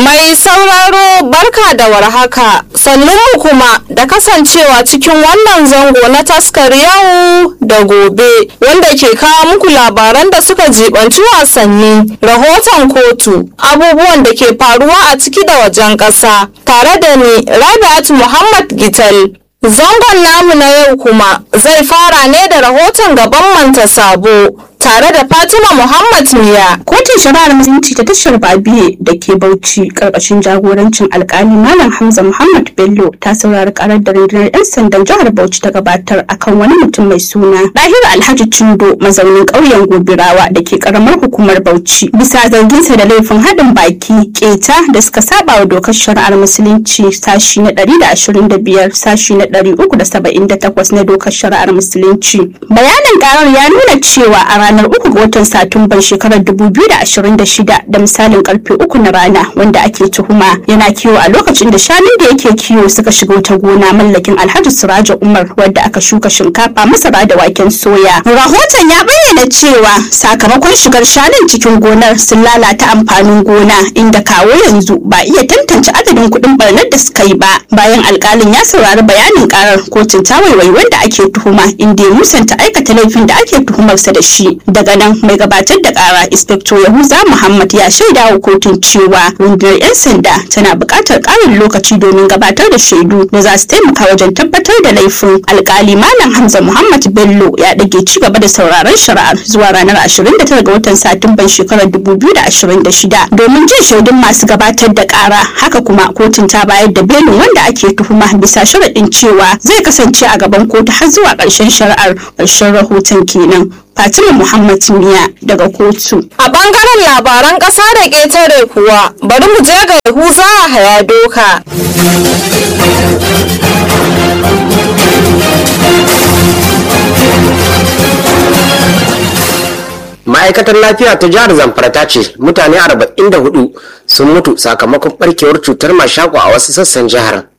Mai sauraro barka da warhaka sannunmu kuma da kasancewa cikin wannan zango na taskar yau da gobe wanda ke kawo muku labaran da suka jibanci wasanni rahoton kotu abubuwan da ke faruwa a ciki da wajen ƙasa tare da ni rabi'at muhammad gital zangon namu na yau kuma zai fara ne da rahoton gaban manta sabo tare da Fatima Muhammad Miya. Kotun shari'ar musulunci ta tashar Babiye da ke Bauchi karkashin jagorancin alkali Malam Hamza Muhammad Bello ta saurari karar da rundunar 'yan sandan jihar Bauchi ta gabatar akan wani mutum mai suna Dahiru Alhaji Cindo mazaunin ƙauyen Gobirawa da ke karamar hukumar Bauchi bisa zarginsa da laifin haɗin baki keta da suka saba wa dokar shari'ar musulunci sashi na 125 sashi na 378 na dokar shari'ar musulunci. Bayanin karar ya nuna cewa a ranar uku ga watan satumban shekarar 2026 da misalin karfe uku na rana wanda ake tuhuma yana kiwo a lokacin da shanun da yake kiwo suka shiga wata gona mallakin alhaji suraja umar wadda aka shuka shinkafa masara da waken soya rahoton ya bayyana cewa sakamakon shigar shanun cikin gonar sun lalata amfanin gona inda kawo yanzu ba iya tantance adadin kuɗin barnar da suka yi ba bayan alkalin ya saurari bayanin karar kotun ta waiwai wanda ake tuhuma inda ya musanta aikata laifin da ake tuhumarsa da shi daga nan mai gabatar da kara inspector yahuza muhammad ya shaida wa kotun cewa rundunar 'yan sanda tana buƙatar ƙarin lokaci domin gabatar da shaidu da za su taimaka wajen tabbatar da laifin alkali malam hamza muhammad bello ya ɗage ci gaba da sauraron shari'ar zuwa ranar 29 ga watan satumban shekarar 2026 domin jin shaidun masu gabatar da kara haka kuma kotun ta bayar da belin wanda ake tuhuma bisa sharaɗin cewa zai kasance a gaban kotu har zuwa ƙarshen shari'ar ƙarshen rahoton kenan Fatima Muhammad Miya daga kotu. A bangaren labaran ƙasa da ƙetare kuwa bari mu je ga Yahuza a haya doka. ma'aikatar lafiya ta jihar zamfara ta ce mutane 44 sun mutu sakamakon barkewar cutar mashako a wasu sassan jihar